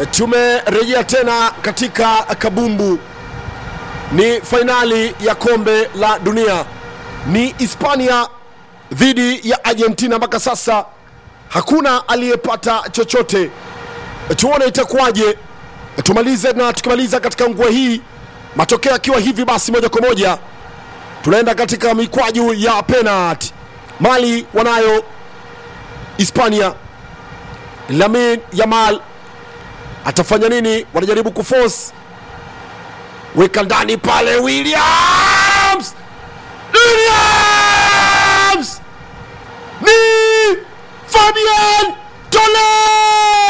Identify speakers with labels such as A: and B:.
A: Tumerejea tena katika kabumbu, ni fainali ya kombe la dunia, ni Hispania dhidi ya Argentina. Mpaka sasa hakuna aliyepata chochote, tuone itakuwaje. Tumalize na tukimaliza katika ngua hii, matokeo akiwa hivi basi, moja kwa moja tunaenda katika mikwaju ya penalti. Mali wanayo Hispania. Lamin Yamal atafanya nini? Wanajaribu kuforce, weka ndani pale, Williams Williams ni Fabian Tole